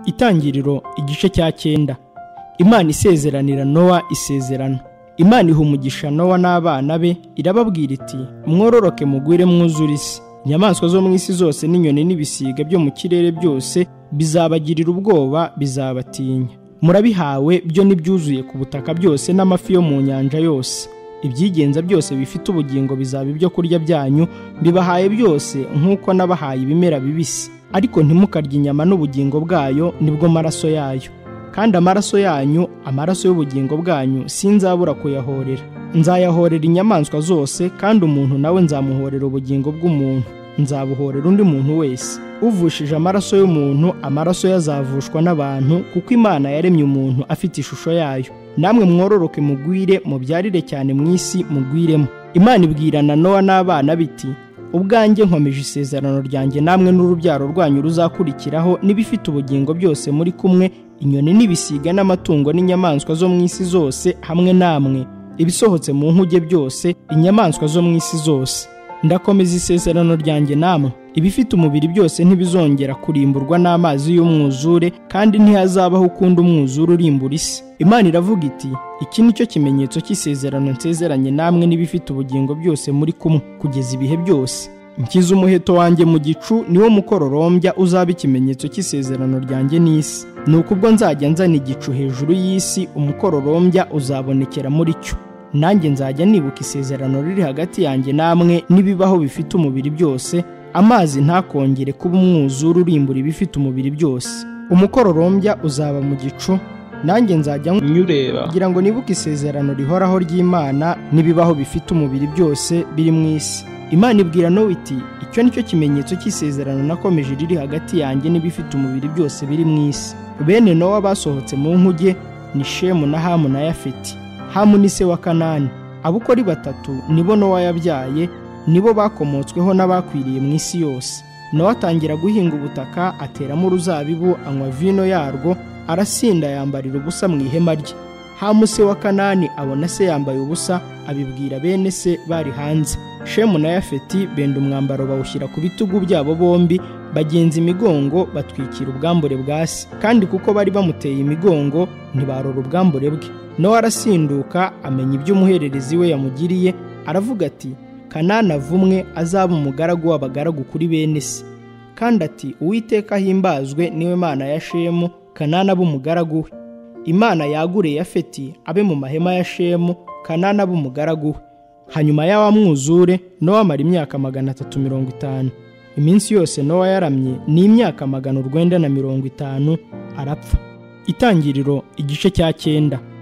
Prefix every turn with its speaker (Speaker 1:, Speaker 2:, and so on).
Speaker 1: itangiriro igice cya cyenda imana isezeranira nowa isezerano imana iha umugisha nowa n'abana be irababwira iti mwororoke mugwire mwuzure isi inyamaswa zo mu isi zose n'inyoni n'ibisiga byo mu kirere byose bizabagirira ubwoba bizabatinya murabihawe byo n'ibyuzuye ku butaka byose n'amafi yo mu nyanja yose ibyigenza byose bifite ubugingo bizaba ibyo kurya byanyu bibahaye byose nk'uko n'abahaye ibimera bibisi ariko ntimukarye inyama n'ubugingo bwayo nibwo maraso yayo kandi amaraso yanyu amaraso y'ubugingo bwanyu sinzabura kuyahorera nzayahorera inyamaswa zose kandi umuntu nawe nzamuhorera ubugingo bw'umuntu nzabuhorera undi muntu wese uvushije amaraso y'umuntu amaraso ye azavushwa n'abantu kuko imana yaremye umuntu afite ishusho yayo namwe mwororoke mugwire mubyarire cyane mu isi mugwiremo imana ibwirana nowa n'abana biti ubwanjye nkomeje isezerano ryanjye namwe n'urubyaro rwanyu ruzakurikiraho n'ibifite ubugingo byose muri kumwe inyoni n'ibisiga n'amatungo n'inyamaswa zo mu isi zose hamwe namwe ibisohotse mu nkuge byose inyamaswa zo mu isi zose ndakomeza isezerano ryanjye namwe ibifite umubiri byose ntibizongera kurimburwa n'amazi y'umwuzure kandi ntihazabaho ukundi umwuzure urimbura isi imana iravuga iti iki ni cyo kimenyetso cy'isezerano nsezeranye namwe n'ibifite ubugingo byose muri kumwe kugeza ibihe byose nkiza umuheto wanjye mu gicu niwo mukororombya uzaba ikimenyetso cy'isezerano ryanjye n'isi ni uko ubwo nzajya nzana igicu hejuru y'isi umukororombya uzabonekera muri cyo nanjye nzajya nibuka isezerano riri hagati yanjye namwe n'ibibaho bifite umubiri byose amazi ntakongere kuba umwuzure urimbura ibifite umubiri byose umukororombya uzaba mu gicu nanjye nzajya
Speaker 2: nyureba
Speaker 1: kugira ngo nibuke isezerano rihoraho ry'imana n'ibibaho bifite umubiri byose biri mu isi imana ibwira nowe iti icyo ni cyo kimenyetso cy'isezerano nakomeje riri hagati yanjye n'ibifite umubiri byose biri mu isi bene nowa basohotse mu nkuge ni shemu na hamu na yafeti hamu ni se wa kanani abo uko ari batatu nibo nowa yabyaye nibo bakomotsweho n'abakwiriye mu isi yose nowa atangira guhinga ubutaka ateramo uruzabibu anywa vino yarwo arasinda yambarira ubusa mu ihema rye hamu se wa kanani abona se yambaye ubusa abibwira bene se bari hanze shemu na yafeti benda umwambaro bawushyira ku bitugu byabo bombi bagenza imigongo batwikira ubwambure bwa se kandi kuko bari bamuteye imigongo ntibarora ubwambure bwe nowa arasinduka amenya ibyo umuhererezi we yamugiriye aravuga ati kanani avumwe azaba umugaragu w'abagaragu kuri bene se kandi ati uwiteka ahimbazwe niwe mana ya shemu kanani abe umugaragu we imana yagure yafeti abe mu mahema ya shemu kanani abe umugaragu we hanyuma y'awa mwuzure nowa amara imyaka magana atatu mirongo itanu iminsi yose nowa yaramye ni imyaka magana urwenda na mirongo itanu arapfa itangiriro igice cya cyenda